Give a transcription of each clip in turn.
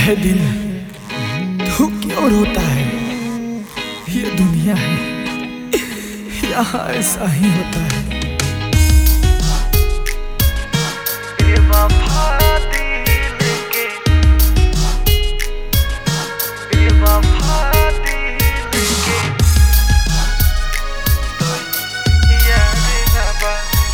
है दिल तू क्यों रोता है ये दुनिया है यहाँ ऐसा ही होता है बेवफा दिल के बेवफा दिल के यार ना बा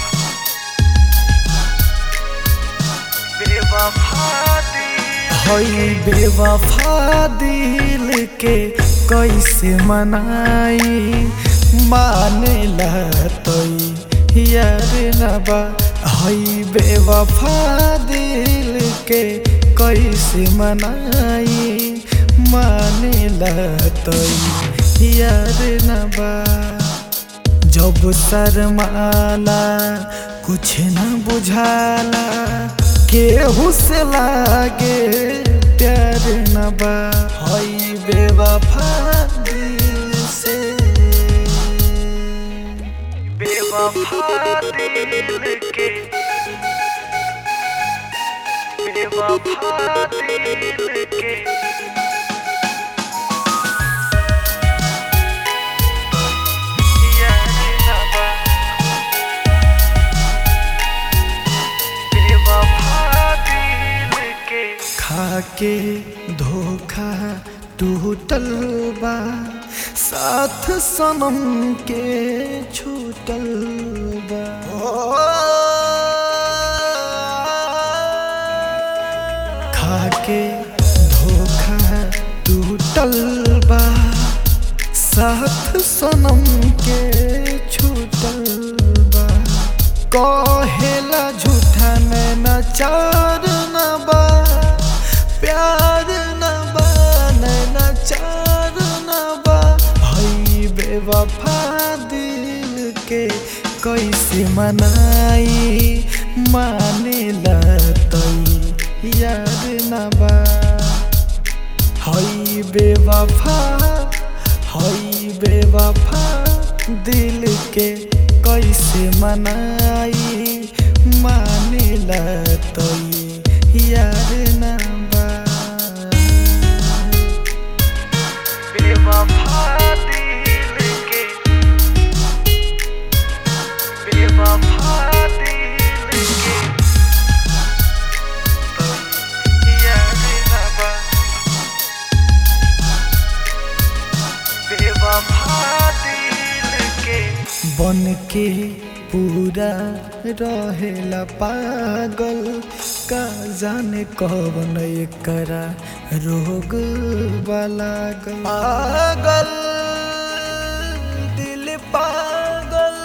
बेवफा दिल हई बेवफा दिल के कैसे मनाई माने लतई यार नबा हई बेवफा दिल के कैसे मनाई माने लतई यार नबा जब शर्माला कुछ न बुझाला केहू से लागे प्यार न बा हई बेवफा दिल से बेवफा दिल के बेवफा दिल के यार ना बा बेवफा दिल के खाके धोखा टूटल बा साथ सनम के छूटल बा खाके धोखा टूटल बा साथ सनम के छूटल बा कहेला झूठा नैना चार न बा प्यार न बा नैना चार न बा हई बेवफा दिल के कैसे मनाई माने लतई यार न बा हई बेवफा हई बेवफा दिल के कैसे मनाई माने लतई यार ना बा बेवफा दिल के बेवफा दिल के यार ना बा बेवफा दिल के बन के पूरा रहेला पागल का जाने कौन करा रोग वाला पागल दिल पागल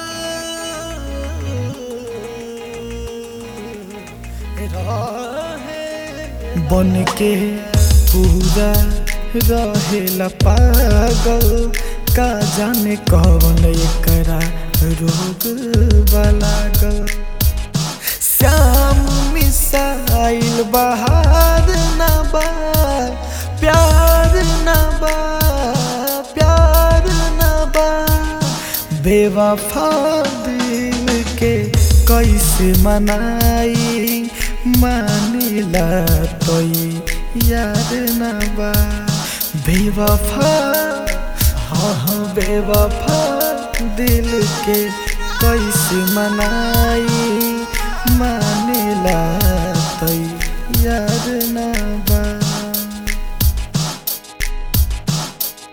रहे बन के पूरा रहेला पागल का जाने कौन करा रोग वाला गल श्याम मिसाइल बहार न बा प्यार न बा प्यार न बा बेवफा दिल के कैसे मनाई मानिला तोई यार न बा बेवफा हाँ हाँ बेवफा दिल के कैसे मनाई मानेला तई यार ना बा